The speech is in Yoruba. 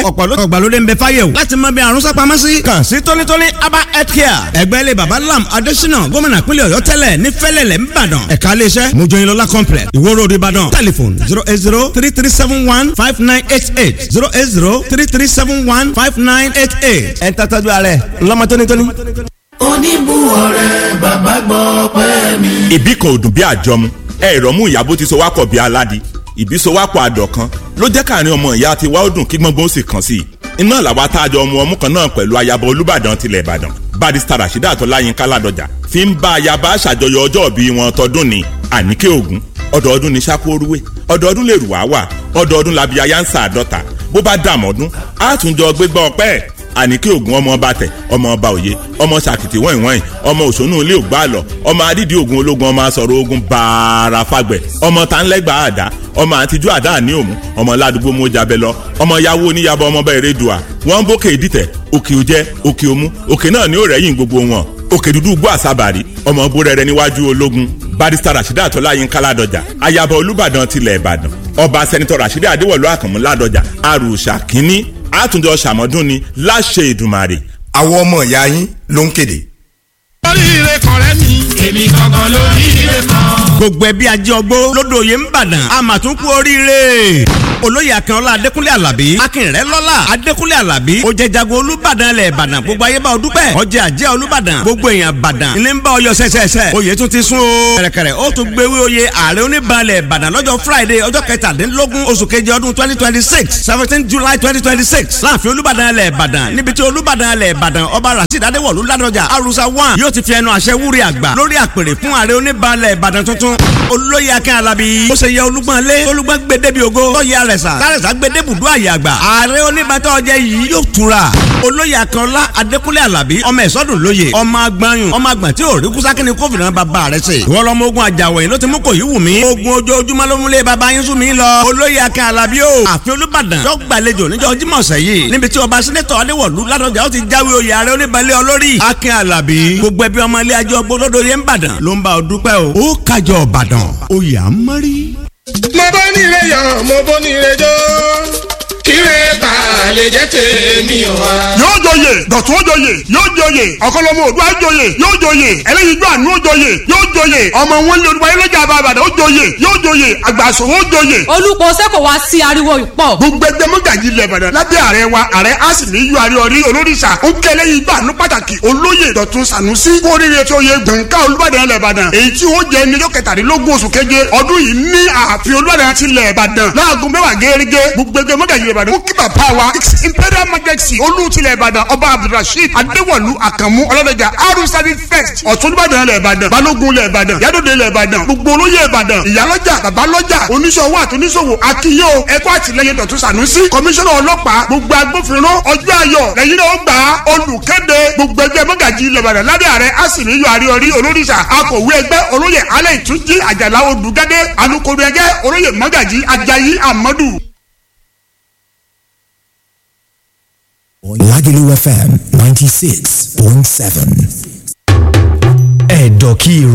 ọ̀pọ̀ ló ọ̀gbàlódé ń bẹ fáyé o láti mọ bí àrùn sápamọ́ sí. kàn sí tónítóní aba health care ẹgbẹ́ ilé baba lam adésínà gómìnà pínlẹ̀ ọ̀yọ́ tẹ́lẹ̀ ní fẹ́lẹ̀lẹ̀ ńbàdàn ẹ̀ka iléeṣẹ́ mojoyinlọ́lá complex ìwó road ìbàdàn telephone zero eight zero three three seven one five nine eight eight zero eight zero three three seven one five nine eight eight ẹ̀ ń tàtàjú ààrẹ ńlọmọ tónítóní. oníbùwọ̀rẹ́ bàbá gbọ́ pẹ́ mi. ìbí kan ò dùn bí àjọmu ẹ̀rọ mú ìyàbó ti so wápọ̀ bí aládìí ìbí so wápọ̀ àdọ̀kan ló jẹ́ káàrin ọmọ ìyá ti wá ó dùn kí gbọ́ngbọ́n ó sì kàn sí i iná làwa tá a jọ ọmọ ọmú kan náà pẹ̀lú ayaba olúbàdàn tilẹ̀ ìbàdàn barista rasheeda àtọ́láyínká ládọjà fi ń bá ayaba ṣàjọyọ̀ ọjọ́ òbí wọn tọdún ní àníkè ògún ọdọọdún ní sápóoruwé ọdọọdún lè rù wá wà ọdọọdún làbí ayáǹsà àdọ́ta bó bá dàmọ́dún á tún jọ gbégbá ọpẹ́ àníkè ògún ọmọ ọba tẹ ọmọ ọba òye ọmọ sàkìtì wọ̀nyí wọ̀nyí ọmọ òṣónú ilé ògbà àlọ ọmọ adídì ogun ológun ọmọ asọ̀rọ̀ ogun bààrà fagbẹ̀ ọmọ tánlẹ́gbà àdá ọmọ àtijú àdá àní òmù ọmọ ládùúgbò mojàbẹ lọ ọmọ yàwó oníyàbọ ọmọ bẹ́ẹ̀ rédùá wọ́n ń bókè ìdìtẹ̀ òkè òjẹ́ òkè òmù òkè náà ní òrẹ́yìn gbogbo wọn òkè dúdú gbọ́ àsábàrí ọmọ bórẹ́rẹ́ níwájú ológun barista rasheeda àtọ́láyínká ládọjà ayaba olúbàdàn tilẹ̀ ìbàdàn ọba sẹ́nitọ́ rasheeda adéwọ̀lú àkànmú ládọjà àrùsà kínní àtúndọ̀ ṣàmọ́dún ni láṣẹ ìdùmarè. àwọn ọmọ ìyá yín ló ń kéde. oríire kọ̀rẹ́ mi. èmi gangan lóríire kan. gbogbo ẹbí ajé ọgbó lódò yìí ń bàdàn a mà tún kú oríire olóyè akínọlá adékúnlé alábí akínrẹ lọlá adékúnlé alábí ó jẹ jago olúbàdàn ilẹ̀ ìbàdàn gbogbo ayé bá ọ dúpẹ́ ọjà àjẹ́ olúbàdàn gbogbo èèyàn bàdàn ilé ń bá ọyọ sẹsẹsẹ oyè tún ti sún o kẹrẹkẹrẹ ó tún gbéwé oyè ààrẹ oníbalẹ̀ ìbàdàn lọ́jọ́ friday ọjọ́ kẹtàdínlógún oṣù keje ọdún twenty twenty six seventeen july twenty twenty six láàfin olúbàdàn ilẹ̀ ìbàdàn níbi tí olúbàdàn ilẹ̀ ìbàdàn ọba rasheed adéwọ̀lú ládọjà arusa one yóò ti fi ẹnu àṣẹ wúri àgbà lórí àpèrè fún ààrẹ oníbalẹ̀ ìbàdàn tuntun olóyè akín alábí ó ṣe yẹ olúgbọ́n lé olúgbọ́n gbẹdẹ́bi ògo tọ́yẹ àrẹ̀sà tàrẹ̀sà gbẹdẹ́bùdó àyè àgbà ààrẹ oníbàtà ọjẹ́ yìí yóò tura olóyè akínọlá adékúnlé alábí ọmọ ẹ̀sọ́dún lóye ọmọ agbanyun ọmọ àgbà tí ò rí kúsákínní kófìnà bàbá rẹ̀ ṣe ìwọ lọmọ ogun àjàwọ̀ yìí ló ti mú kò yí wù mí ogun ojoojúmọ́ ló múlẹ̀ bàbá yín sún mí lọ olóyè akín alábí o àfin olúbàdàn tó gbàlejò níjọ́ jímọ̀ sẹ́yìn níbi tí ọba sẹ́nẹ́tọ̀ adéwọ̀lú ládọjà ó ti jáwé oyè ààrẹ oníbalẹ̀ olórí akín alábí gbogbo ẹbí ọmọ ilé ajọ́ gbọdọ̀dọ̀ yẹn ń bàdàn ló ń bá ọ dúpẹ́ o ó kájọ ìbàdàn oyè à ń mọ́rí. mo bọ́ nílé yọ̀ mo bọ́ nílé jó kíre bá lè jẹ́ tèmi o wa. yóò joyè dọ̀tún ó joyè yóò joyè ọ̀kọ́lọ́mọ òdua joyè yóò joyè ẹlẹ́yin gbọ́ àánú ó joyè yóò joyè ọmọ wọn lé olúwa ẹlẹ́jà àbàbàdà ó joyè yóò joyè àgbàsòwò ó joyè. olùpọ̀ sẹ́kọ̀ wá sí ariwo ìpọ̀. gbogbo ẹgbẹ́ mọ́gàjì ilẹ̀ ìbàdàn lábẹ́ ààrẹ wa ààrẹ á sì ní yọ àrí ọrí olóríṣà ó kẹ́ ẹlẹ́yin gbọ́ àánú pàtàkì olóyè dọ̀tún sànúsí kórìíre tó yẹ gbọ̀ǹkà olúbàdàn ilẹ̀ ìbàdàn èyí tí ó jẹ́ ní ọjọ́ kẹtàdínlógún oṣù keje ọdún yìí ní ààfin olúbàdàn ti ilẹ̀ ìbàdàn láago mẹ́wàá gẹ́gẹ́ gbogbo ẹgbẹ́ mọ́gàjì ilẹ̀ ìbàdàn ó kí bàbá wa its imperial majesty olùtìlẹ̀ ìbàdàn ọba abdulrasheed adéwọ̀lú àkànmú ọlọ́dẹ̀jà arúsárì first ọ̀túnbàdàn ilẹ̀ ìbàdàn balógun ilẹ̀ ìbàdàn yádòdè ilẹ̀ ìbàdàn gbogbo olóyè ìbàdàn ìyálọ́jà babalọ́jà oníṣòwò àtúnṣòwò akíyó ẹ̀kọ́ àtìlẹyìn dọ̀tún sànúsí kọmíṣánná ọlọ́pàá gbogbo agbófinró ọjọ́ ayọ̀ lẹ́yìn náà ó gbà á olùkéde gbogbo ẹgbẹ́ mọ́gàjì ilẹ̀ ìbàdàn lábẹ́ ààrẹ asìnìyọ àríọrí olóríṣà akọ̀wé ẹgbẹ́ olóyè alẹ́ ìtúnjí àjàlá odùgádé alukoro ẹgbẹ́ olóyè mọ́gàjì ajayi amadu. Lagelu FM 96.7. Ẹ̀dọ̀kí